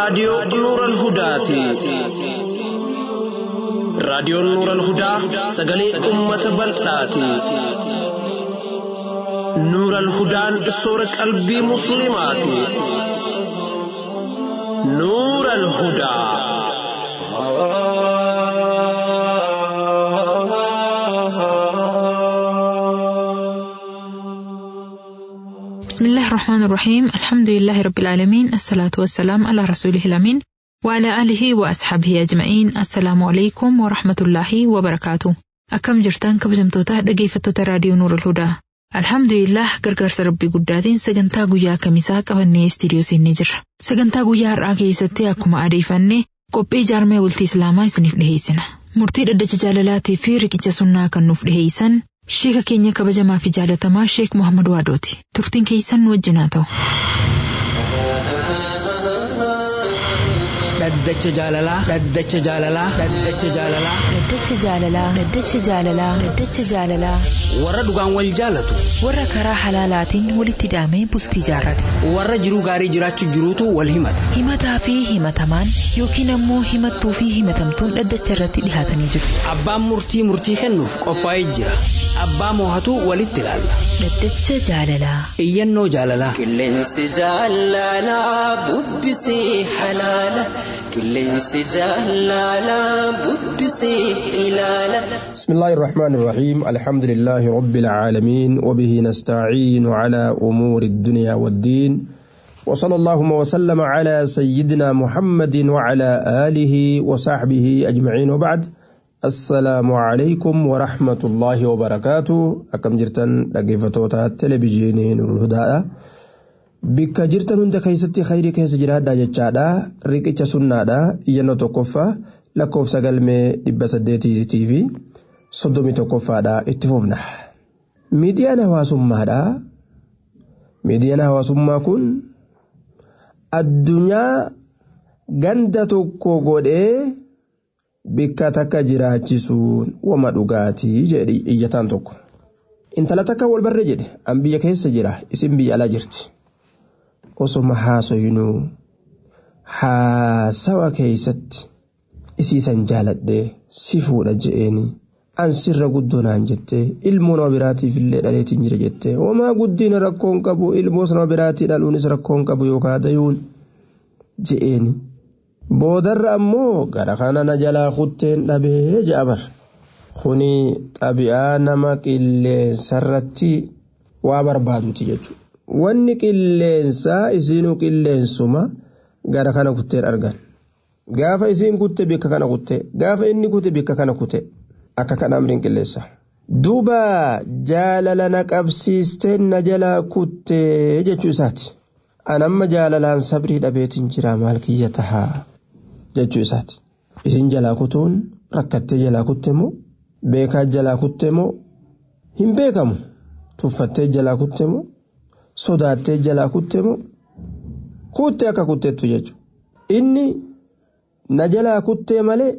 raadiyoo Nuural Hudaati. Raadiyoon Nuural Hudaa sagalee uummata bal'aati. Nuural Hudaan soora qalbii Musliimaati. Nuural Hudaa. بسم الله الرحمن الرحيم الحمد لله رب العالمين الصلاة والسلام على رسوله الأمين وعلى آله وأصحابه أجمعين السلام عليكم ورحمة الله وبركاته أكم جرتان كبجمتوتا dhaggeeffattoota raadiyoo Nuur Hudaa Alhamdulillah gargaarsa rabbii guddaatiin sagantaa guyyaa kamisaa qabannee istiidiyoo seennee jirra. Sagantaa guyyaa har'aa keessatti akkuma adeeffanne qophii jaarmee bultii Islaamaa isiniif dhiheessina. Murtii dhaddacha jaalalaatii fi riqicha sunnaa kan nuuf dhiheessan Sheeka keenya kabajamaa fi jaalatamaa Sheek Muhammad Waadooti. Turtiin keessan nu wajjin haa ta'u. Dhaddacha jaalalaa. Dhaddacha jaalalaa. Dhaddacha jaalalaa. Dhaddacha jaalalaa. Dhaddacha jaalalaa. Dhaddacha jaalalaa. Warra dhugaan wal jaalatu. Warra karaa halaalaatiin walitti hidhamee bultii jaarrate. Warra jiruu gaarii jiraachuu jiruutu wal himata. Himataa fi himatamaan yookiin ammoo himattuu fi himatamtuun dhaddacha irratti dhihaatanii jiru. Abbaan murtii murtii kennuuf qophaa'ee jira. Abbaa moohatu walitti ilaalla. Dhaddacha jaalalaa. Iyyannoo jaalalaa. Qilleensi jaalalaa bubbisee halaala. Qilleensi jaalalaa bubbisee ilaala. بسم الله الرحمن الرحيم الحمد لله رب العالمين وبه نستعين على أمور الدنيا والدين وصلى اللهم وسلم على سيدنا محمد وعلى آله وصحبه أجمعين وبعد السلام عليكم ورحمة الله وبركاته أكم جرتن لقيفتوتا تلفزيونين الهدى bikka jirtan hunda keessatti khayrii keessa jiraadhaa jechaadha riqicha sunnaadha iyyannoo tokkoffaa lakkoofsa galmee dhibba saddeetii fi soddomii tokkoffaadha itti fufna. Miidiyaan hawaasummaadha. Miidiyaan hawaasummaa kun addunyaa ganda tokko godhee bikka takka jiraachisuun wama dhugaatii jedhi iyyataan tokko. Intala takka wal barree jedhe an biyya keessa jira isin biyya alaa jirti. Osoma haasoyinuu haasawa keessatti isiisan jaaladhee si fuudha je'eeni an sirra guddoo naan jettee ilmoo nama biraatiif illee dhaleetiin jira jettee homaa guddina rakkoon qabu ilmoos nama biraatii dhaluunis rakkoon qabu yookaan dayuun je'eeni. Boodarra ammoo gara kana na jalaa kutteen dhabee je'a bar. Kuni xabi'aa nama qilleensarratti waa barbaaduti jechuudha. Wanni qilleensaa isinuu qilleensuma gara kana kutteen argan. Gaafa isiin kutte bikka kana kutte gaafa inni kute bikka kana kute akka kana amriin qilleessa. Duuba jaalala na qabsiisteen na jalaa kutte jechuu isaati. An amma jaalalaan sabrii dhabeetiin jira maal kiyya tahaa jechuu isaati. Isin jalaa kutuun rakkattee jalaa kutte moo beekaa jalaa kutte moo hin beekamu tuffattee jalaa kutte moo sodaattee jalaa kutte moo kutte akka kutteettu jechuudha. Inni na jalaa kuttee malee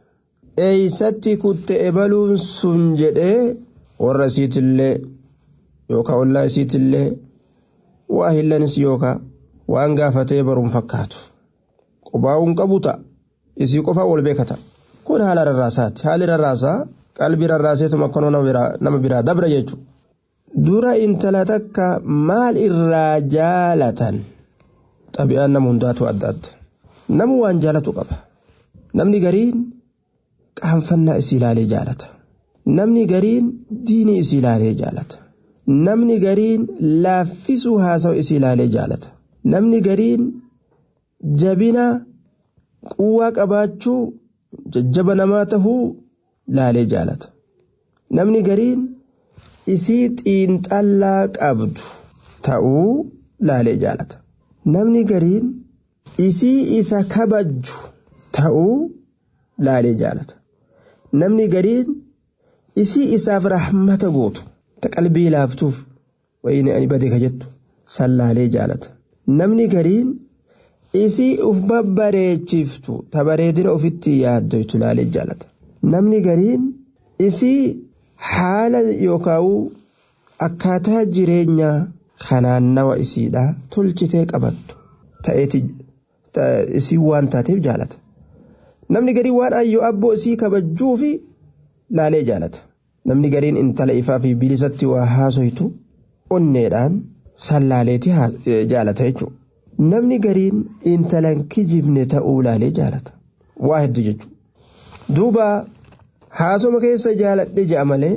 eeysatti kutte ebaluun sun jedhee warra isiitillee yookaan ollaa isiitillee waa hillanis yookaan waan gaafatee baruun fakkaatu. Qobaa'uun qabu ta'a. Isii qofaa wal beekata. Kun haala rarraasaati. Haalli rarraasaa qalbii rarraaseetuma akkanoo nama biraa dabra jechuudha. Dura intala takka maal irraa jaalatan? Xabi'aan nama hundaatu adda adda. Namu waan jaalatu qaba. Namni gariin qaanfannaa isii ilaalee jaalata. Namni gariin diinii isii ilaalee jaalata. Namni gariin laaffisuu haasawa isii ilaalee jaalata. Namni gariin jabina quwwaa qabaachuu jajjaba namaa tahuu laalee jaalata. Namni gariin isii xiinxallaa qabdu ta'uu laalee jaalata. Namni gariin isii isa kabajju ta'uu laalee jaalata. Namni gariin isii isaaf rahmata gootu ta qalbii laaftuuf wayini ani badee ka jettu san laalee jaalata. Namni gariin isii uf babbareechiftu ta bareedina ofitti yaaddoytu laalee jaalata. Namni gariin isii haala yookaan akkaataa jireenyaa kanaan nawa isiidhaa tolchitee qabattu isii waan taateef jaalata namni garii waan ayyoo abboo isii kabajjuu fi laalee jaalata namni gariin intala ifaa fi bilisatti waa haasoytu onneedhaan sallaaleeti jaalata jechuudha. Namni gariin intalan kijibne ta'uu laalee jaalata. Waa hedduu jechuudha. Duuba haasoma keessa jaaladhe ja'a malee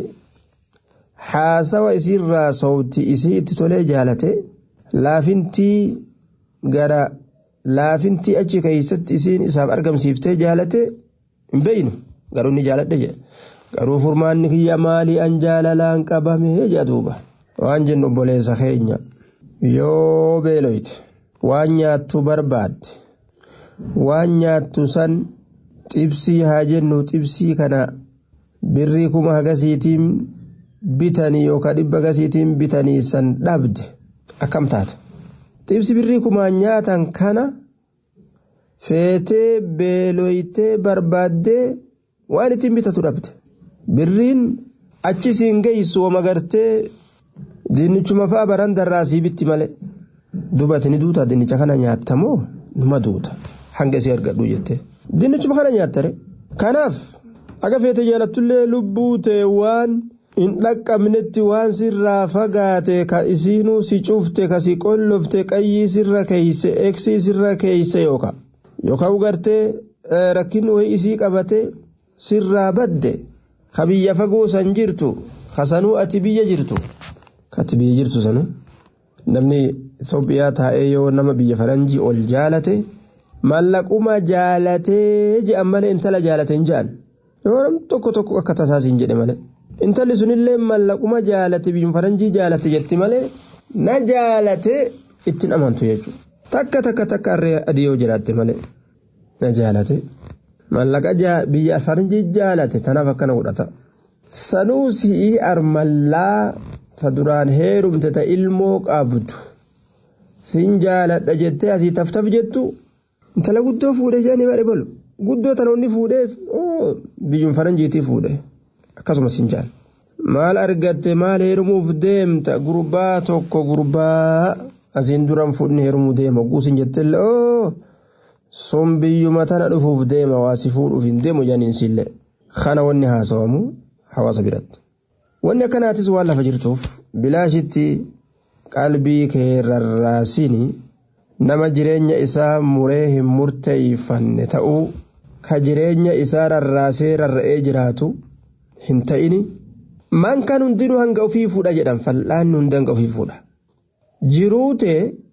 haasawa isiirraa sowti isii itti tolee jaalate laafintii gara laafintii achi keessatti isiin isaaf argamsiiftee jaalate hin beeynu garuu ni jaaladhe jedha. Garuu furmaanni kiyya maalii an jaalalaan qabame jedha duuba. Waan jennu obboleessa keenya yoo beeloyte. waan nyaattu barbaadde waan nyaattu san xibsii haa jennu xibsii kana birrii kuma hagasiitiin bitanii yookaan dhibba hagasiitiin bitanii san dhabde akkam taata xibsi birrii kumaan nyaatan kana feetee beeloytee barbaaddee waan ittiin bitatu dhabde birriin achi siin geessu wama gartee dinnichuma fa'a barandarraa sii bitti malee. dubati ni duuta dinnicha kana nyaattamoo numa duuta hanga isii argadhu jette dinnichuma kana nyaattare kanaaf aga feete jaalattullee lubbuu ta'e waan hin dhaqqabnetti waan sirraa fagaate ka isiinuu si cufte ka si qollofte qayyii sirra keeyse eeksii sirra keeyse yooka yookaan ugartee rakkin wayii isii qabate sirraa badde ka biyya fagoo san jirtu ka sanuu ati biyya jirtu ka ati biyya jirtu sanuu namni Itoophiyaa taa'ee yoo nama biyya faranjii ol jaalate mallaquma jaalatee je'an malee intala jaalate hin je'an yoo nam tokko tokko akka tasaasiin jedhe malee intalli sunillee mallaquma jaalate biyya faranjii jaalate jetti malee na jaalate ittiin amantu jechuudha takka takka takka harree adii yoo jiraatte malee na jaalate mallaqa biyya faranjii jaalate tanaaf akkana godhata sanuu si'ii armallaa ta duraan heerumte ta ilmoo qabdu. fin jaaladha jettee asii taftaf jettu intala guddoo fuudhee jedhanii baadhe bolu guddoo tanoonni fuudheef biyyuun faranjiitii fuudhe akkasumas hin jaal maal argatte maal heerumuuf deemta gurbaa tokko gurbaa asiin duran fuudhni heerumuu deema guusin jettellee oo sun biyyuma tana dhufuuf deema waasi fuudhuuf hin deemu jedhaniin sillee kana wanni haasawamu hawaasa biratti wanni akkanaatis waan lafa jirtuuf bilaashitti qalbii kee rarraasini nama jireenya isaa muree hin murteeyfanne ta'uu ka jireenya isaa rarraasee rarra'ee jiraatu hin ta'ini man kan hundinuu hanga ofii fuudha jedhan fal'aanni hundi hanga ofii fuudha jiruute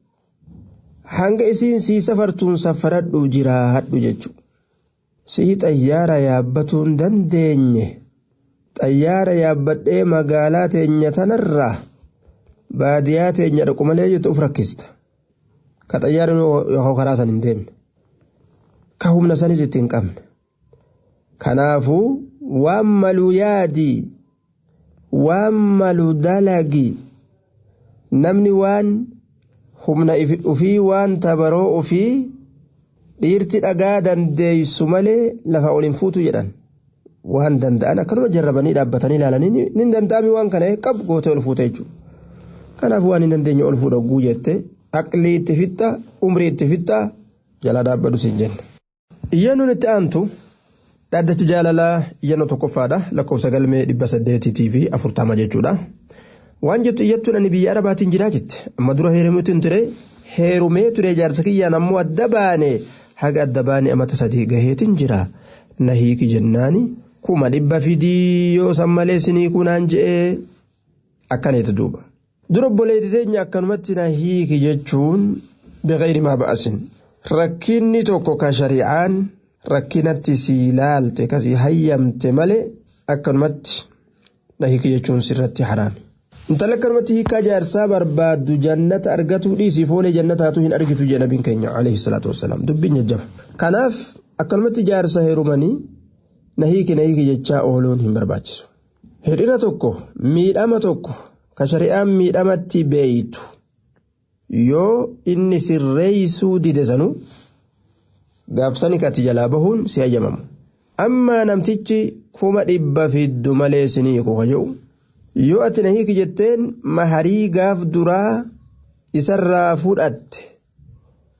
hanga isiin sii safartuun safaradhu jiraadhu jechuudha sii xayyaara yaabbatuun dandeenye xayyaara yaabbadhee magaalaa teenya tanarraa. baadiyyaa teenya dhaqu malee jettu of rakkista ka xayyaarri yookaan karaa san hin deemne ka humna sanis itti hin qabne kanaafuu waan malu yaadii waan malu dalagii namni waan humna ufii waan tabaroo ufii dhiirti dhagaa dandeeysu malee lafa ol hin fuutu jedhan waan danda'an akkanuma jarrabanii dhaabbatanii ilaalanii ni danda'ami waan kana qabu gootee ol fuute jechuudha. kanaaf waan hin dandeenye ol fuudha guu jette aqlii itti fixxa umrii itti fixxa jalaa dhaabbadhu siin jenna. Iyyannoon itti aantu dhaddacha jaalalaa iyyannoo tokkoffaadha lakkoofsa galmee dhibba saddeetiitii fi afurtama jechuudha. Waan jettu iyyattuun ani biyya arabaatiin jiraa jette amma dura heerumeetiin ture heerumee ture jaarsa kiyyaan ammoo adda baane haga adda baane amata sadii gaheetiin jira na hiiki jennaani kuma dhibba fidii yoo san malee sinii kunaan je'ee akkaneeti duuba. dura obboleetti teenya akkanumatti na hiiki jechuun biqilii maa ba'asin rakkinni tokko ka shari'aan rakkinatti sii laalte kasii hayyamte malee akkanumatti na hiiki jechuun sirratti haraami. Intala akkanumatti hiikaa jaarsaa barbaaddu jannata argatuu dhiisii foolee jannataatu hin argitu jedha nabiin keenya alayhi salaatu wassalaam dubbiin jajjaba. Kanaaf akkanumatti jaarsa heerumanii na hiiki na hiiki jechaa ooluun hin barbaachisu. Hir'ina tokko miidhama tokko ka shari'aan miidhamatti beeytu yoo inni sirreeysuu dide sanu gaabsani kati jalaa bahuun si hayyamamu ammaa namtichi kuma dhibba fiddu malee sinii kuka jedhu yoo ati na hiiki jetteen maharii gaaf duraa isarraa fudhatte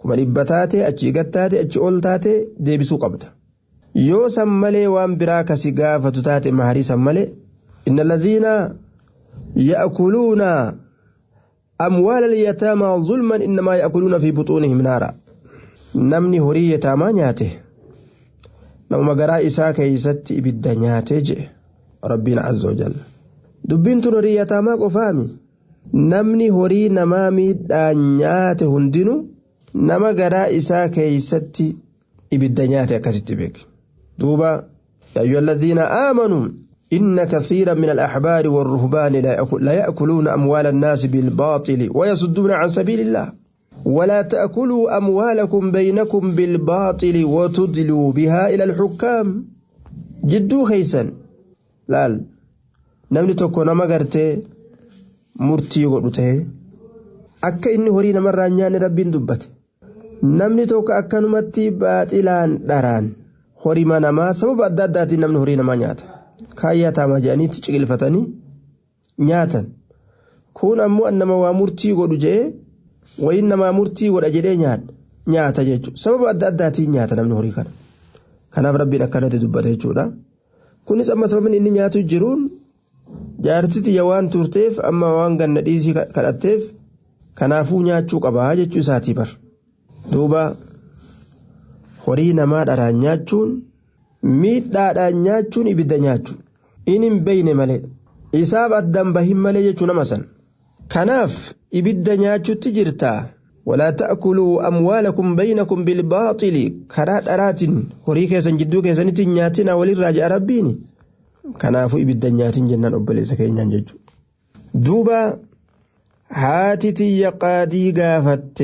kuma dhibba taate achii gad taate achi ol taate deebisuu qabda yoo san malee waan biraa kasi gaafatu taate maharii san malee inna ladhiina ya'kuluuna amwaala alyataamaa zulman innamaa ya'kuluuna fi buxuunihim naara namni horii yataamaa nyaate namuma garaa isaa keeysatti ibidda nyaatee jedhe rabbiin azza wajalla dubbiin tun horii yataamaa qofaami namni horii namaa miidhaan nyaate hundinuu nama garaa isaa keeysatti ibidda nyaate akkasitti beeke duuba yaa ayyuha alladhiina aamanuu إن كثيرا من الأحبار والرهبان لا يأكلون أموال الناس بالباطل ويصدون عن سبيل الله ولا تأكلوا أموالكم بينكم بالباطل وتدلوا بها إلى الحكام جدو خيسا laal namni tokko nama gartee murtii godhu ta'e akka inni horii namarraa nyaanne rabbiin dubbate namni tokko akkanumatti baaxilaan dharaan horima namaa sababa adda addaatiin namni horii namaa nyaata kaayyaa taamaa jedhaniitti ciqilfatanii nyaatan kun ammoo nama waa murtii godhu jedhee wayin namaa murtii godha jedhee nyaata jechuudha sababa adda addaatiin nyaata namni horii kana kanaaf rabbiin akkanatti dubbate jechuudha. kunis amma sababni inni nyaatu jiruun jaartitiyya waan turteef amma waan ganna dhiisii kadhatteef kanaafuu nyaachuu qabaa jechuu isaatii bar duuba horii namaa dharaan nyaachuun miidhaadhaan nyaachuun ibidda nyaachuun inni hin beeyne malee isaaf addaan bahin malee jechuu nama san kanaaf ibidda nyaachutti jirtaa ولا تأكلوا أموالكم بينكم بالباطل كرا درات هوري كيسن جدو كيسن تنياتنا وللراجع ربيني كنافو إبدا نياتين جنان أبلي سكينيان ججو دوبا هاتتي قادي قافت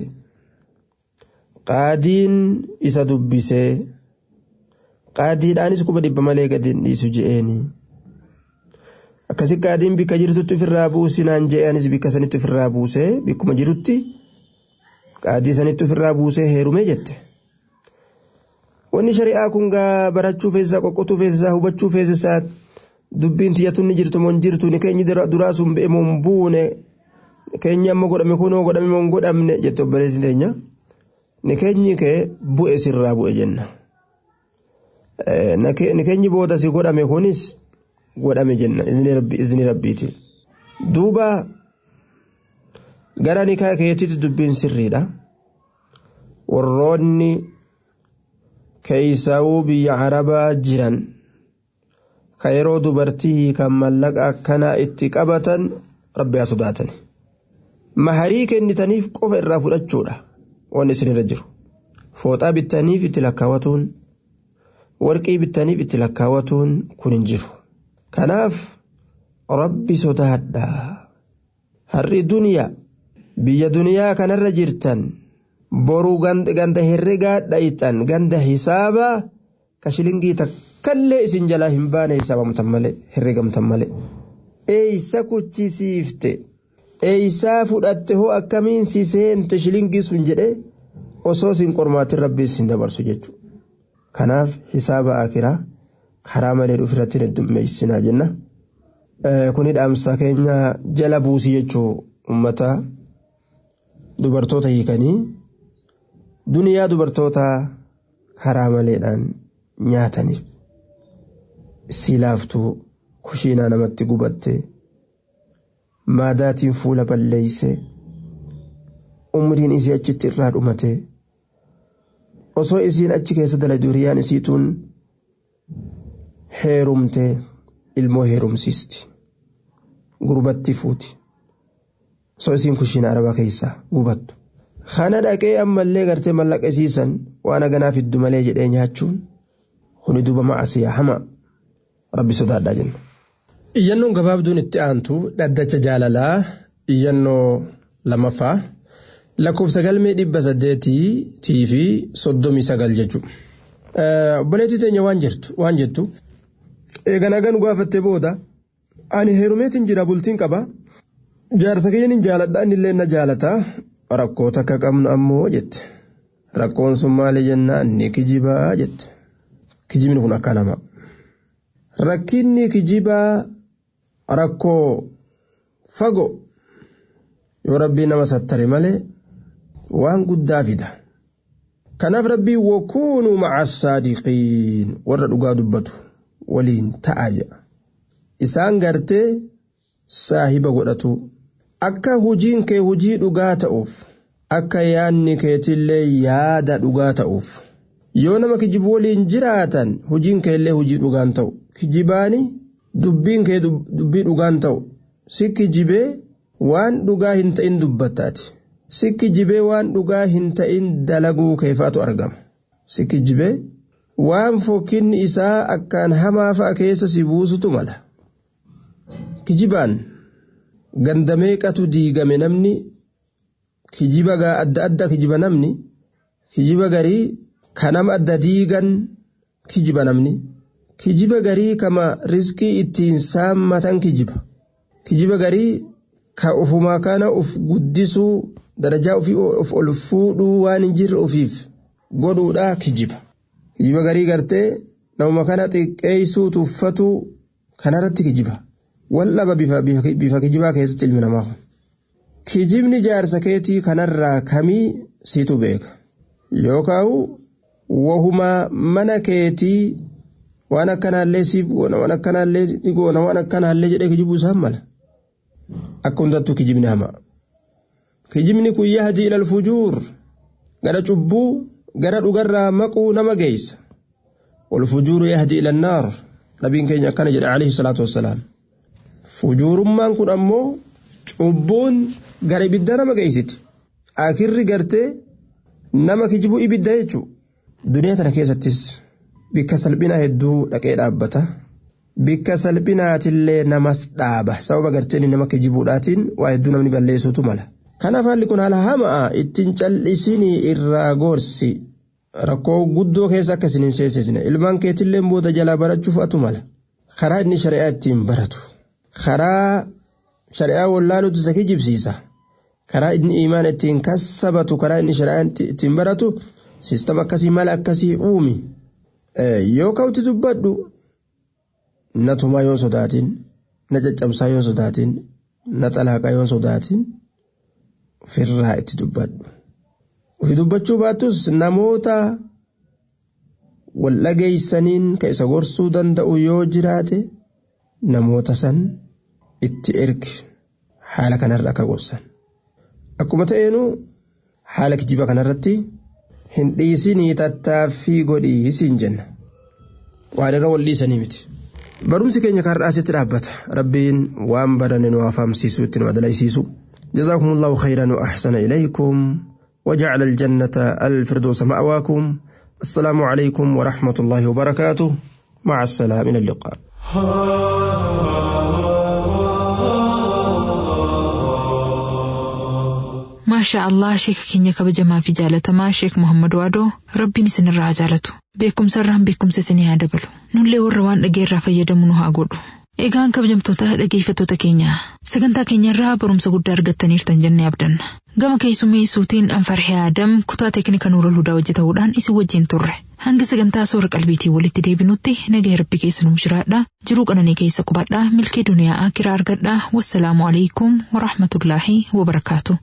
qaadiin isa dubbisee qaadiidhaanis kuma dhibba malee gadi hin dhiisu je'eeni akkasi qaadiin bikka jirtutti ofirraa buusinaan je'anis bikka sanitti ofirraa buusee bikkuma jirutti qaadii sanitti ofirraa buusee heerumee jette wanni shari'aa kun gaa barachuu feesisaa qoqqotuu feesisaa hubachuu feesisaa dubbiin tiyyatuun ni jirtu moo hin jirtu ni keenyi duraa sun be'e moo hin buune keenyi amma godhame kunoo godhame moo hin godhamne jette obboleessi teenya ni keenyi kee bu'e sirraa bu'e jenna ni keenyi booda si godhame kunis godhame jenna izni rabbiiti duuba gara nikaa keetitti dubbiin sirriidha warroonni keeysawuu biyya arabaa jiran ka yeroo dubartii kan mallaqa akkanaa itti qabatan rabbi haa sodaatan maharii kennitaniif qofa irraa fudhachuudha waan isinirra jiru fooxaa bittaniif itti lakkaawatuun warqii bittaniif itti lakkaawatuun kun hin jiru kanaaf rabbi sodaadha har'i duniyaa biyya duniyaa kanarra jirtan boruu ganda herregaa dhayxan ganda hisaabaa ka shilingii takkallee isin jalaa hin baane hisaabamtan malee herregamtan malee eeysa kuchisiifte eeysaa fudhatte hoo akkamiin si seente shilingii sun jedhe osoo sin qormaatin rabbii sin dabarsu jechuudha kanaaf hisaaba akiraa karaa malee dhufirratti heddummeessinaa jenna kuni dhaamsa keenya jala buusii jechuu ummata dubartoota hiikanii duniyaa dubartoota karaa maleedhaan nyaataniif silaaftuu kushiinaa namatti gubatte maadaatiin fuula balleeyse umriin isii achitti irraa dhumate osoo isiin achi keessa dalagdu hiriyaan isiituun heerumte ilmoo heerumsiisti gurbatti fuuti osoo isiin kushiina arabaa keessaa gubattu kana dhaqee ammallee gartee mallaqa isiisan waan aganaa fiddu malee jedhee nyaachuun kuni duuba macasiyaa hama rabbi sodaadhaa jenna. Iyyannoon gabaabduun itti aantu dhaddacha jaalalaa iyyannoo lamaffaa lakkoofsa galmee dhibba saddeetii fi soddomii sagal jechuudha. Obboleettii teenya waan jirtu waan jettu eegan hagan gaafattee booda ani heerumeetiin jira bultiin qaba jaarsa kiyyan hin jaaladha innillee na jaalataa rakkoo takka qabnu ammoo jette rakkoon sun maali jennaan ni kijibaa jette kijibni kun akka nama rakkinni kijibaa rakkoo fago yoo rabbii nama sattare malee waan guddaa fida kanaaf rabbiin wakuunuu maca saadiqiin warra dhugaa dubbatu waliin ta'a jedha isaan gartee saahiba godhatu akka hujiin kee hujii dhugaa ta'uuf akka yaadni keetillee yaada dhugaa ta'uuf yoo nama kijibu waliin jiraatan hujiin keellee hujii dhugaan ta'u kijibaani dubbiin kee dubbii dhugaan ta'u si kijibee waan dhugaa hin ta'in dubbattaati si kijibee waan dhugaa hin ta'in dalaguu keefaatu argama si kijibee waan fokkinni isaa akkaan hamaa fa'a keessa si buusutu mala kijibaan ganda meeqatu diigame namni kijiba adda adda kijiba namni kijiba garii kanama adda diigan kijiba namni kijiba garii kama rizqii ittiin saammatan kijiba kijiba garii ka ufumaa kana uf guddisuu darajaa ofii of ol fuudhuu waan hin jirre ofiif godhuudha kijiba kijiba garii gartee namuma kana xiqqeessuu tuffatuu kanarratti kijiba wallaba bifa kijibaa keessatti ilmi namaa kijibni jaarsa keetii kanarraa kamii situ beeka yookaan wahumaa mana keetii waan akkanaallee siif goona waan akkanaallee ni goona waan akkanaallee jedhee kijibuu isaan mala akka hundattuu kijibni hamaa kijibni kun yahdii ilal fujuur gara cubbuu gara dhugarraa maquu nama geessa والفجور يهدي إلى النار نبي كينيا كان جل عليه الصلاة والسلام fujuurummaan kun ammoo cubbuun gara ibiddaa nama geessiti akirri gartee nama kijibuu ibidda jechuun duniyaa tana keessattis bikka salphinaa hedduu dhaqee dhaabbata bikka salphinaatillee namas dhaaba sababa garteen nama kijibuudhaatiin waa hedduu namni balleessuutu mala kanaaf haalli kun haala hamaa ittiin cal'isinii irraa gorsi rakkoo guddoo keessa akka isin hin seensisne ilmaan keetillee booda jalaa barachuuf atu mala karaa inni shari'aa ittiin baratu. karaa shari'aa wallaaluutu isa kijibsiisa karaa inni imaan ittiin kassabatu karaa inni shari'aa ittiin baratu siistama akkasii mala akkasii uumi yoo ka'utti dubbadhu na tumaa yoo sodaatin na caccabsaa yoo sodaatin na xalaaqaa yoo sodaatin ofirraa itti dubbadhu ofi dubbachuu baattus namoota wal dhageeysaniin ka isa gorsuu danda'u yoo jiraate namoota san itti ergi haala kanarra akka gorsan akkuma ta'eenu haala kijiba kanarratti hin dhiisinii tattaaffii godhii siin jenna waan irra wal dhiisanii miti barumsi keenya kan asitti dhaabbata rabbiin waan baranne nu afaamsiisuu itti nu adalaysiisu جزاكم الله خيرا وأحسن إليكم وجعل الجنة الفردوس مأواكم السلام عليكم ورحمة الله وبركاته مع السلامة إلى اللقاء maashaa allah sheeka keenya kabajamaa fi jaalatamaa sheek muhammad waadoo rabbiin isinirraa jaalatu beekumsa irraan beekumsa isinii haa dabalu nullee warra waan dhageerraa fayyadamu nu haa godhu eegaan kabajamtoota dhageeffattoota keenya sagantaa keenya irraa barumsa guddaa argattaniirtan jennee abdanna gama keessummeessuutiin anfarhee aadam kutaa teeknika nuura ludaa hojjetamuudhaan isin wajjin turre hanga sagantaa soora qalbiitii walitti deebinutti nagaa rabbi keessa nuuf jiraadha jiruu qananii keessa qubadhaa milkee duniyaa akiraa argadhaa wassalaamu alaikum warahmatullaahi wabarakaatu.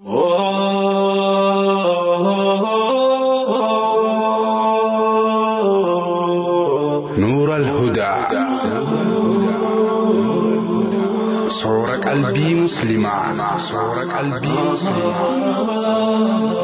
نور الهدى صور قلبي مسلما صور قلبي مسلما